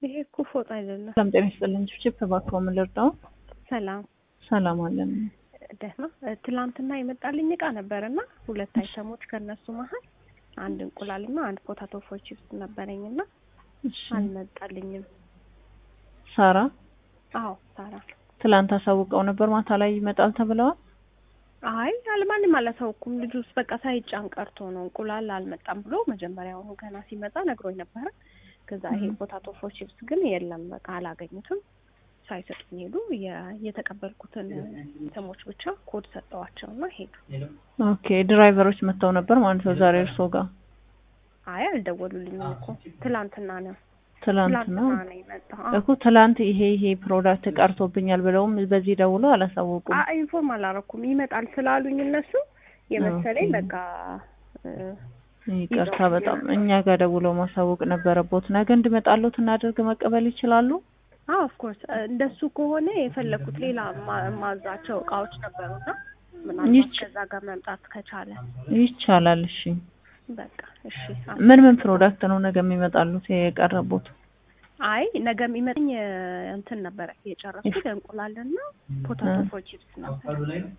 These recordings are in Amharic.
ይሄ እኮ ፎጣ አይደለም። ሰላም ጤና ይስጥልኝ። ችፕ እባክዎ ምን ልርዳው? ሰላም ሰላም አለን። ደህና። ትላንትና የመጣልኝ እቃ ነበር እና ሁለት አይተሞች ከነሱ መሀል አንድ እንቁላልና አንድ ፖታቶ ፎር ቺፕስ ነበረኝ እና እሺ አልመጣልኝም። ሳራ አዎ ሳራ። ትላንት አሳውቀው ነበር ማታ ላይ ይመጣል ተብለዋል። አይ አልማንም አላሳውኩም። ልጁ ውስጥ በቃ ሳይጫን ቀርቶ ነው እንቁላል አልመጣም ብሎ መጀመሪያውኑ ገና ሲመጣ ነግሮኝ ነበረ። ከዛ ይሄ ፖታቶ ፎር ቺፕስ ግን የለም በቃ አላገኙትም። ሳይሰጡኝ ሄዱ። የ- የተቀበልኩትን ተሞች ብቻ ኮድ ሰጠዋቸውና ሄዱ። ኦኬ ድራይቨሮች መጥተው ነበር ማለት ነው ዛሬ እርስዎ ጋር? አይ አልደወሉልኝም እኮ ትላንትና ነው ትላንት ነው ትላንትና ነው የመጣው። አዎ። እኮ ትላንት ይሄ ይሄ ፕሮዳክት ቀርቶብኛል ብለውም በዚህ ደውለው አላሳወቁም። አይ ኢንፎርም አላረኩም። ይመጣል ስላሉኝ እነሱ የመሰለኝ ኦኬ። በቃ እ፣ ይቅርታ ይዘው በጣም ይመጣሉ። እኛ ጋር ደውለው ማሳወቅ ነበረቦት። ነገ እንድመጣሎት እናደርግ መቀበል ይችላሉ? አዎ ኦፍ ኮርስ እንደሱ ከሆነ የፈለኩት ሌላ ማ- ማዛቸው እቃዎች ነበሩና ምናልባት ይች- ከዛ ጋር መምጣት ከቻለ ይቻላል። እሺ በቃ እሺ። ምን ምን ፕሮዳክት ነው ነገ የሚመጣሉት የቀረቡት? አይ ነገ የሚመጣኝ እ፣ እንትን ነበረ የጨረስኩት እንቁላልና ፖታቶ እ። ፎር ቺፕስ ነበር።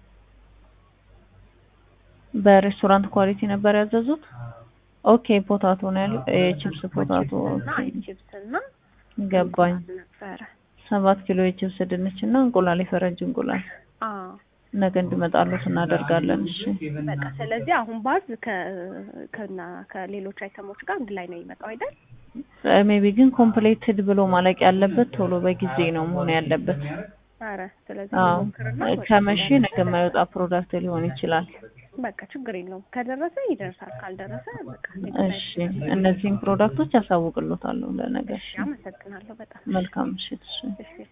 በሬስቶራንት ኳሊቲ ነበር ያዘዙት? ኦኬ ፖታቶ ነው ያሉ የቺፕስ ፖታቶ እና ቺፕስ እና ገባኝ። እንቁላል ነበረ። ሰባት ኪሎ የቺፕስ ድንች እና እንቁላል የፈረንጅ እንቁላል አዎ ነገ እንዲመጣሉት እናደርጋለን። እሺ በቃ ስለዚህ አሁን ባዝ ከ ከና ከሌሎች አይተሞች ጋር አንድ ላይ ነው የሚመጣው አይደል? ሜቢ ግን ኮምፕሌትድ ብሎ ማለቅ ያለበት ቶሎ በጊዜ ነው መሆን ያለበት። አረ ስለዚህ አዎ ሞክርና ከመቼ ነገ የማይወጣ ፕሮዳክት ሊሆን ይችላል። በቃ ችግር የለውም። ከደረሰ ይደርሳል፣ ካልደረሰ በቃ እሺ እነዚህን ፕሮዳክቶች ያሳውቅሎታለሁ ለነገ። እሺ፣ አመሰግናለሁ በጣም መልካም ምሽት። እሺ እሺ